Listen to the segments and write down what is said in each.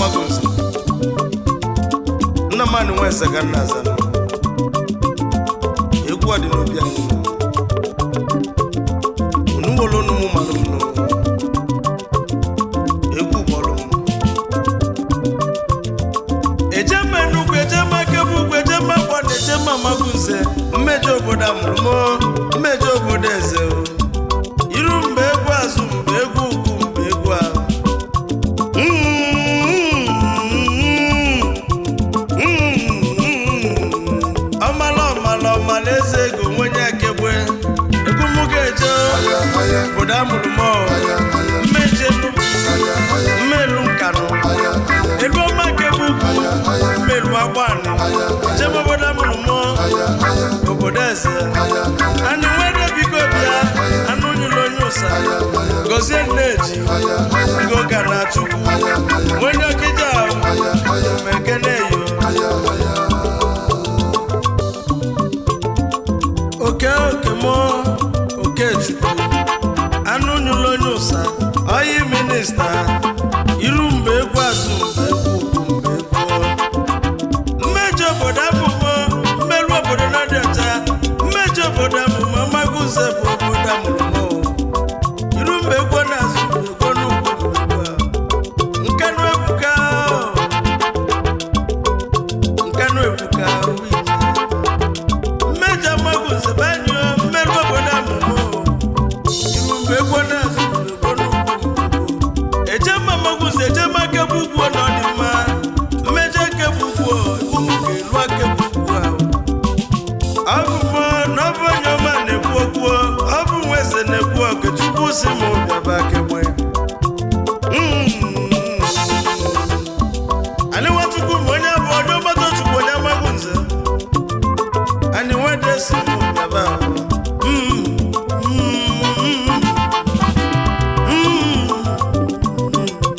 magozi nna mmadụ nwe eze ka nna aza egwu a dị n'obi anyị unu nwere unu mụ mara unu egwu bọrọ m ejema enugwu ejema kebe ugwu ejema gbọ na ejema magunze mmejọ obodo amụrụ m mmejọ obodo eze o. iru mgbe egwu azụ mgbe egwu ugwu mgbe egwu ahụ ọmala ọmala ọmala eze ego nwenye akegbe egwu mụ ga-eje aya aya obodo amụrụ m aya aya mmeje nnukwu aya aya mmelu nkanụ aya aya ego ọma kegbe ugwu mmelu agbani jem obodo amụrụ m aya aya obodo eze aya anụ nwere biko bịa anụ nyụrụ onye ụsa gozie nneji aya aya ngo ka na chukwu onye ọkịja ahụ ma ekene yo oke oke mụ oke chukwu anụ nyụrụ onye ụsa ọyị minista iru mgbe egwu azụ mgbe egwu ugwu mgbe egwu mmejọ obodo abụmọ mmerụ obodo na-adị ọcha mmejọ obodo amụmọ maguze bụ obodo amụmọ iru mgbe egwu na-azụ mgbe egwu n'ugwu mgbe egwu nkanụ ebuka nkanụ ebuka mmejọ maguze banyụ mmerụ obodo amụmọ iru mgbe egwu na-azụ mgbe egwu n'ugwu mgbe egwu ejema maguze ejema kebu ugwu na ọdịmma mmejọ kebu ugwu egwu m ga-elu akebu ugwu ahụ ọ bụ mụ na ọ bụ onye ọma na-ekwu okwu ọ bụ nwa eze na-ekwu okechukwu si m bịaba kegbe anyị nwachukwu ma onye bụ onye ọgbata chukwu onye amaghị nze anyị nwede si m bịaba Mm, mm, mm,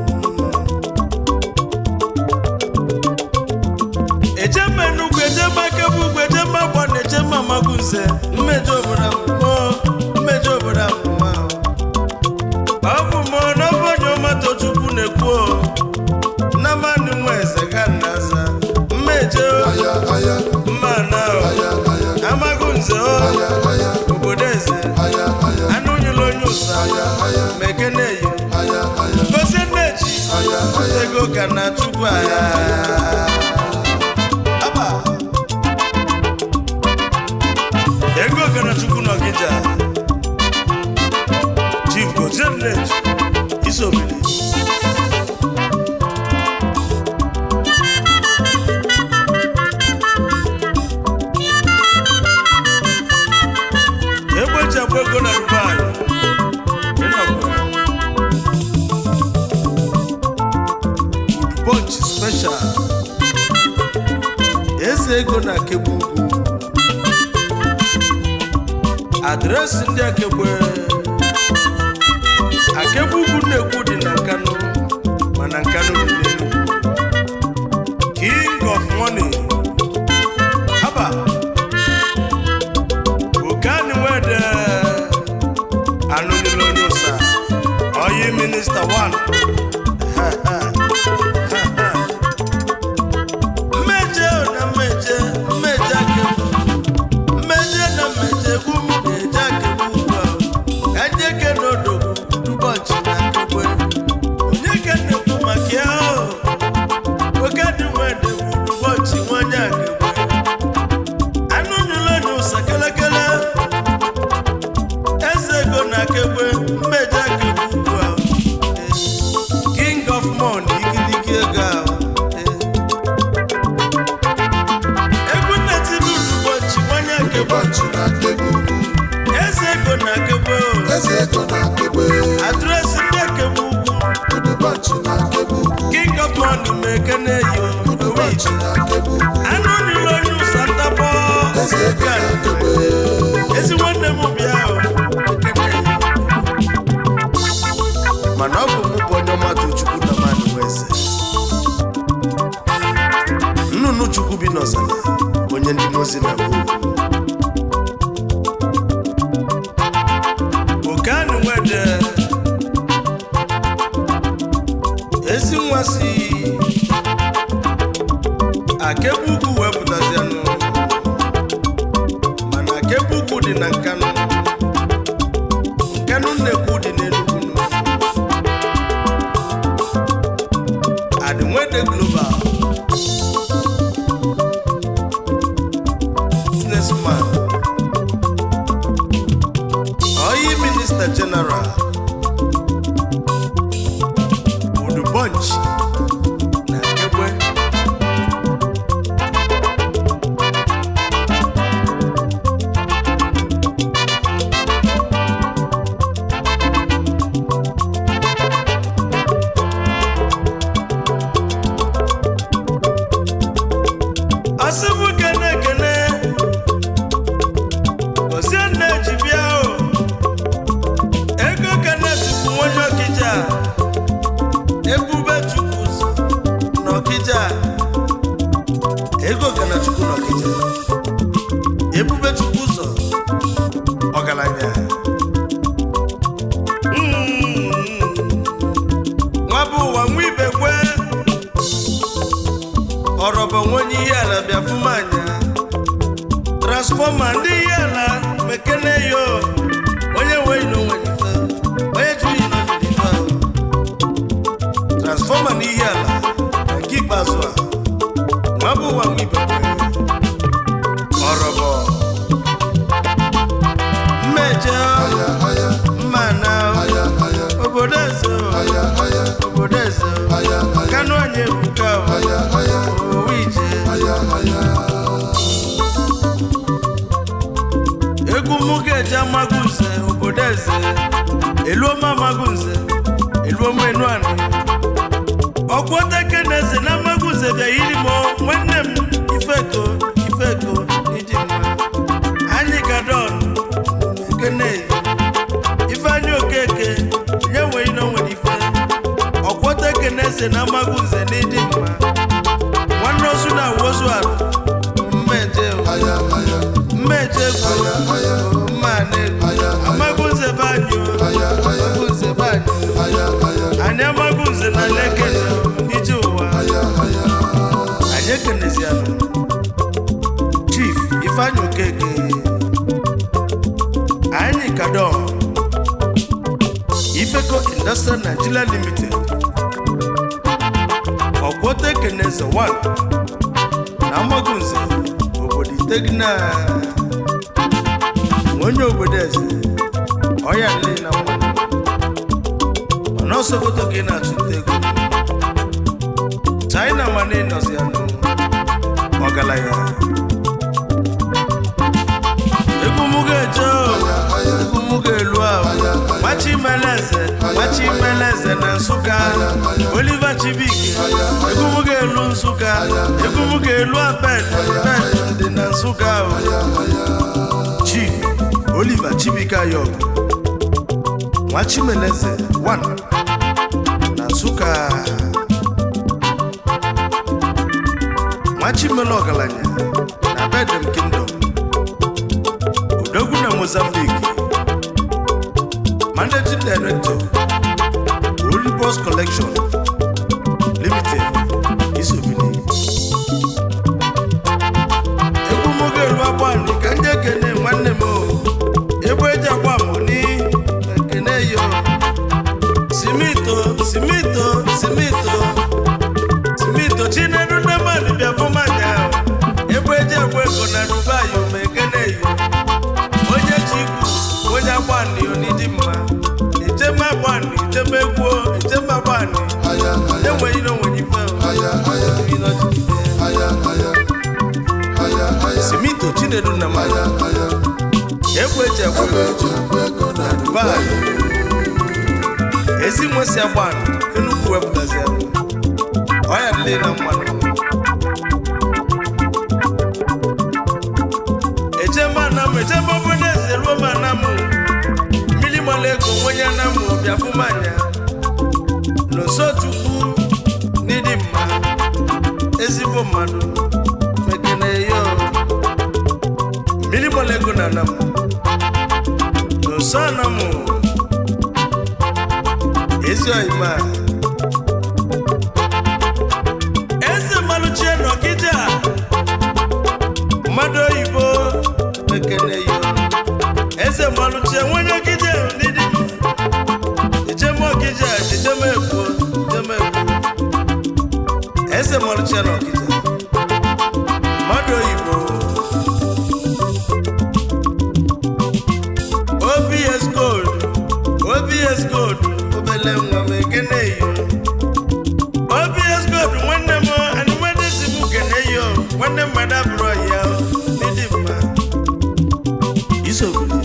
ejema enugwu ejema kebe ugwu ejema gbọ na ejema magunze mmejọ obodo amụmụ mmejọ obodo amụmụ ahụ ọ bụ mụ na ọ bụ onye ọmata chukwu na-ekwu o. na mmadụ nwe eze ga nna aza mmejọ aya aya mmana aya aya amagunze o aya aya obodo eze aya aya anụ nyụrụ onye ụsa aya ma ekene eyo aya aya gozie nneji aya aya ego ka na chukwu agha Aba. ego ka na chukwu n'ọgịja chief gozie nneji isobili egbeji agba ego na dubai ịnọkwara bunch special eze ego na akegbu ugwu adreesị ndị akegbe akegbu ugwu na-ekwu dị na nkanụ mana nkanụ dị n'enugwu king of money haba okani wede anụlile onye ụsa oyi minista 1 mmeje na mmeje mmeje akegbu mmeje na mmeje egwu m ga-eje akegbu ugbu a ka ndị eke n'odogwu dubọchị na akegbe onye ka na-ekwu maka ya o oke dị nwede bụ dubọchị nwanye akegbe anụ nyụlụ onye ụsa kelekele eze ego na akegbe mmeje akegbu ugbu a Eh, king of money igiligi ego ahụ Eh. egwu nnetili ụbọchị nwanye akegbe ụbọchị na-akegbu ugwu eze ego na akegbe o. eze ego na-akegbe adreesị ndị akegbe ugwu ụbọchị na-akegbu ugwu king of money ma ekene yo ụbọchị na-akegbu ugwu anụ niile onye ụsa ntabọ eze ego na-akegbe ezi nwanne m bịa o, ekene yo. mana ọ bụ mụ bụ onye ọmatụ chukwu na mmadụ nwe eze nnụnụ chukwu bi n'ọzara onye ndị mozi na mbụ oke anụ nwe kebe ugwu wee pụtazianụ mana kebe ugwu dị na nkanụ nkanụ nnekwu dị n'enugwu nụ. adịnwede global businessman oyi minista general udu bunch na egbe asịbụ kene kene gozie nne ji bịa o ego kene tupu nwonye ọkịja ebube chukwu n'ọkịja ego kene chukwu n'ọkịja ebube chukwu ụzọ ọgaranya Mm. nwa bụ ụwa nwa ibe kwe ọrọbọ nwenye ihe ala bịa fumanya transfọma ndị ihe ala mekene yo onye nweghị na onwe ife onye jụghị na ojiri ife ahụ transfọma na ihe ala na nke ikpeazụ a nwa bụ ụwa nwa ibe ọrọbọ mmeje Aya, aya, mma na aya, aya, obodo eze aya, aya, obodo eze aya, aya, kanụ anyị ebuka aya, aya, owu ije aya, aya. egwu mụ ga-eji amagunze obodo eze eluoma amagunze eluoma enuanị ọkwọteke na eze na amagunze bịa yiri m nwanne m ifeko ifeko iji mma anyị gadon ekene ifeanyị okeke nye nwere na onwere ife ọkwọteke na eze na amagunze na ịdị mma nwanne ozu na wozu ala mmeje Aya, aya, mmeje aya, aya, mmanụ aya, amagunze banyo aya, aya, amagunze banyo aya, aya, anyị amagunze na lekene ije ụwa aya, aya. anyị ekenezianụ chief ifeanyị okeke anyị kadọ ifeko industrial nigeria limited ọkwọta ekeneze 1 na amagunze obodo itegna onye obodo eze ọya nle na mmanụ mana ọsọgoto ka ị na-achụta ego china mana ịnọzi ya nụ ọgaranya egwu mụ ga-eje o, egwu mụ ga-elu ahụ machi meleze machi meleze na nsụka oliver chibike egwu mụ ga-elu nsụka egwu mụ ga-elu abed bed dị na nsụka ahụ chief oliver chibike ayọb nwachimeleze 1 na nsụka nwachimele ọgaranya na bedem kingdom odogwu na mozambique managing director olibos collection limited isobili egwu moge elu agbani ka ndị ekene nwanne m o egbe eji agba moni ekene yo simito simito simito simito chinedu nne mmadụ bịa fụmanya egbe eji agba ego na dubai ma ekene yo onye ji ikwu onye agbani onidi mma icheme agbani icheme egwuo icheme agbani Aya, aya, enweghị na onwere ife o. aya, aya, Enweghị na ọchịchị ife. aya, aya, aya, aya, simito chinedu nna mmadụ aya, aya. egbe eji agba Ebe ego eji agba ego na dubai ezi nwesị agbani enugwu wepụtazi ya ọya dịle na mmanụ echeme anamụ echeme obodo eze ruo m anamụ mmiri mara ego nwenye anamụ bịa fụmanya n'osochukwu n'ịdị mma ezigbo mmadụ mekene yo mmiri mara ego na anamụ n'oso anamụ ezi ọyịma eze mmalụchie n'ọkịja onye kije n'ịdị mma ejeme ọkija ejeme ekwo ejeme ekwo eze mọrịcha na ọkija mmadụ oyibo obs gold obs gold obele nwa m ekene yo obs gold nwanne m anụ nwanne si m kene yo nwanne mmadụ abụrụ ya n'ịdị mma isobili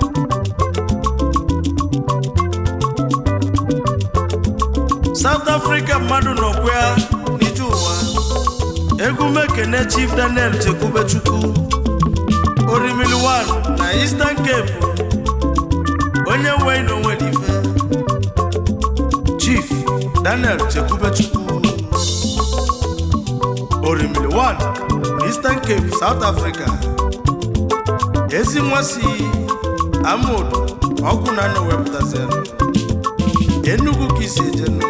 South Africa mmadụ nọkwa ya n'ije ụwa egwu mekene Chief Daniel Chekwubechukwu Orimili 1 na Eastern Cape onye nwe na onwe dị ife Chief Daniel Chekwubechukwu Orimili 1 na Eastern Cape South Africa ezi nwa si Amodu ọkụ na anọ wepụtazianụ Enugu ka isi ejenu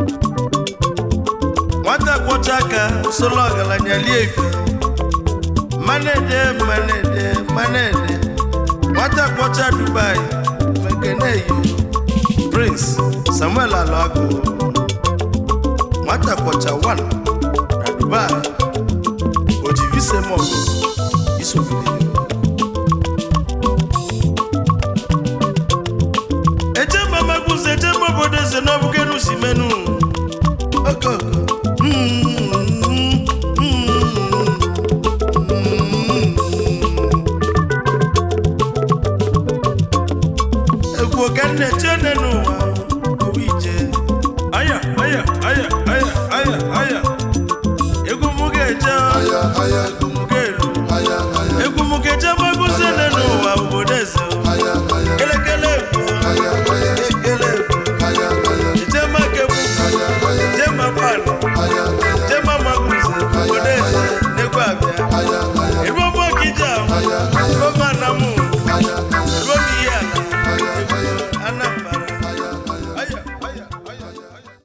nwata kwọcha aka solo ọgaranya lie ife manede manede manede nwata kwọcha Dubai mekeneyi Prince Samuel Alago nwata kwọcha 1 na Dubai ojivisemog isogide eje mamaguzi eje obodo eze n'ọbụgenu si menu okoko egwu oganne chene n'ụwa owu ije aya aya aya aya aya aya egwu mụ ga-eje Aya, aya,